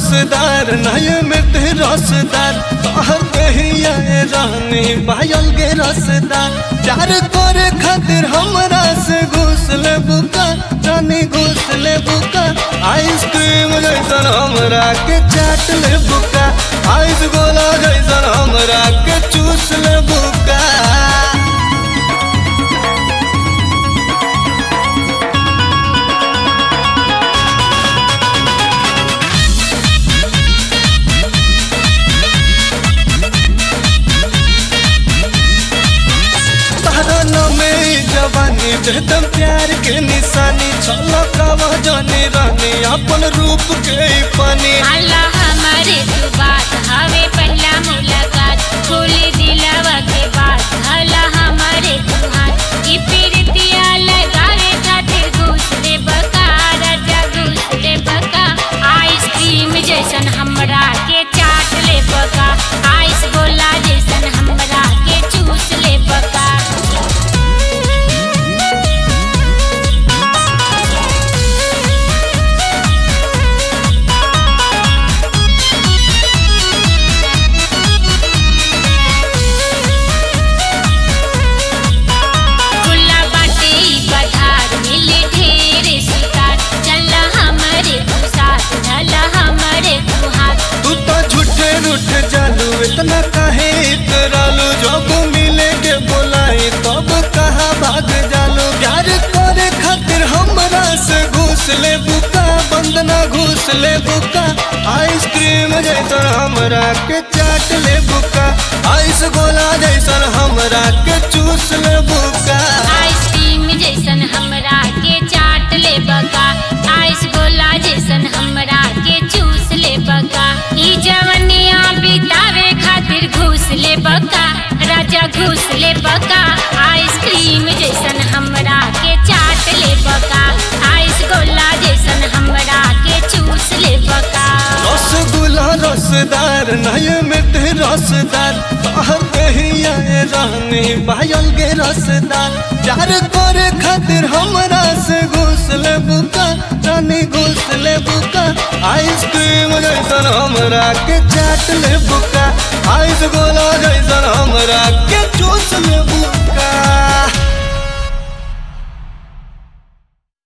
रसदार नय मिट रसदार तोहर कहिया रानी पायल के रसदार प्यार करे खातिर हमरा से घुस ले बुका रानी घुस ले बुका आइसक्रीम जैसन हमरा के चाट ले बुका आइस गोला जैसन हमरा के चूस ले बुका तारा नामे जवानी एकदम प्यार के निशानी छलकवा जाने रानी अपन रूप के पानी अल्लाह हमारे तू बात हवे पहला मुलाकात खोले दिलावा के बात अल्लाह हमारे तू हाथ ई पीरतिया लगावे खातिर दूसरे बका राजा दूसरे बका आइसक्रीम जैसन हमरा के चाट ले बका आइस गोला जैसन हमरा के चूस ले बका खुला बाटे ई पधार मिले ढेर शिकार चला हमरे तू साथ ढला हमरे तू हाथ तू तो झूठे रूठ जालू इतना काहे इतरालू जब मिले के बोलाई तब कहा भाग जालू प्यार करे खातिर हमरा से घूस ले बुका बंदना घूस ले बुका आइसक्रीम जैसन हमरा के चाट ले बुका आइस गोला जैसन हमरा के चूस ले बुका आइसक्रीम जैसन हमरा के चाट ले बका आइस गोला जैसन हमरा के चूस ले बका ई जवनिया बितावे खातिर घूस ले बका राजा घूस ले बका आइसक्रीम जैसन हमरा के चाट ले बका आइस गोला जैसन हमरा के चूस ले बका रसगुल्ला रसदार नय मिट रसदार तोहर कहिया रानी पायल के रसदार प्यार करे खातिर हमरा से घुस ले बुका रानी घुस ले बुका आइसक्रीम जैसन हमरा के चाट ले बुका आइस गोला जैसन हमरा के